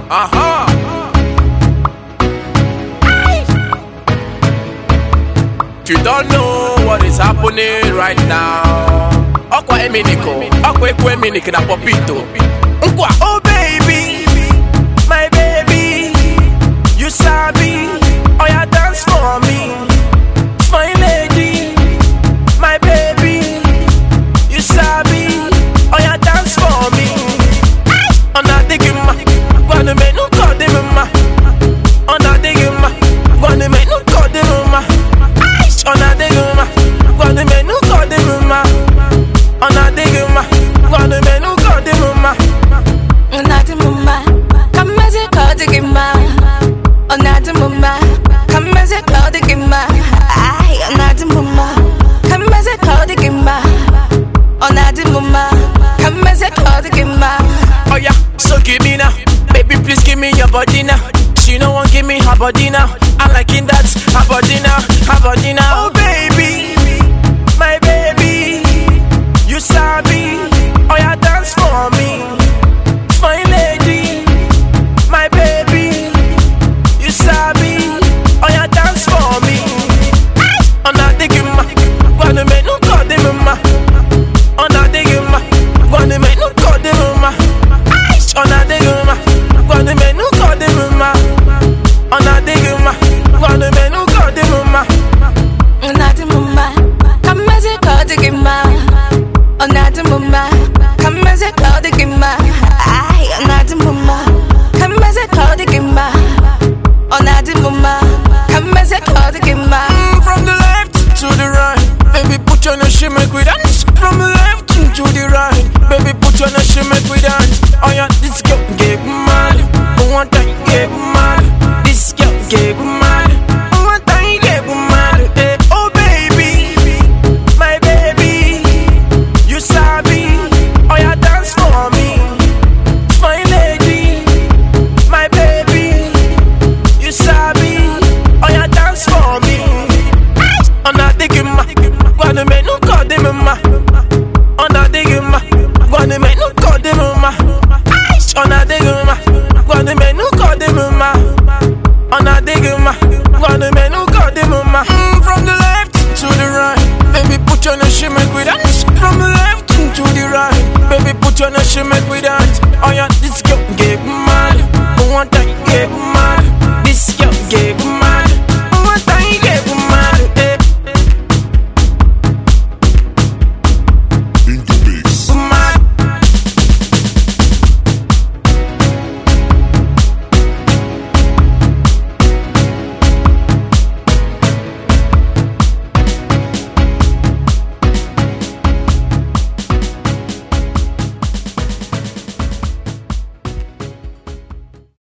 Uh-huh. If you don't know what is happening right now, Okwa Eminiko, Okwa Ekwe Eminiko na Popito. Nkwa, oh baby, my baby, you sabi, oh yeah, dance for me, my lady, my baby, you sabi, oh yeah, dance for me. Ona digima, gwana me no kodima, ona digima, gwana me no kodima. Ona digima, gwana me no kodima, ona digima, gwana me no kodima. Unadi mumma, kameze kodi gima. Unadi mumma, kameze kodi gima. Ay, unadi mumma, kameze kodi gima. Unadi mumma, kameze kodi gima. Oh yeah, so give me now. Baby, please give me your body now. She no one give me her body now. I liking that her body now, her body now. Oh baby, my baby, you sabi. Oh yeah, dance for me, my lady, my baby, you sabi. Oh yeah, dance for me. On a digima, gonna make no call On a digima, gonna make no call On a digima, gonna make no call On a digima, gonna make no call Unadi mumma, kameze kodi gima. Unadi mumma, kameze kodi gima. Ay, unadi mumma, kameze kodi gima. Unadi mumma, kameze kodi gima. From the left to the right, baby, put your no shit, make we dance. From the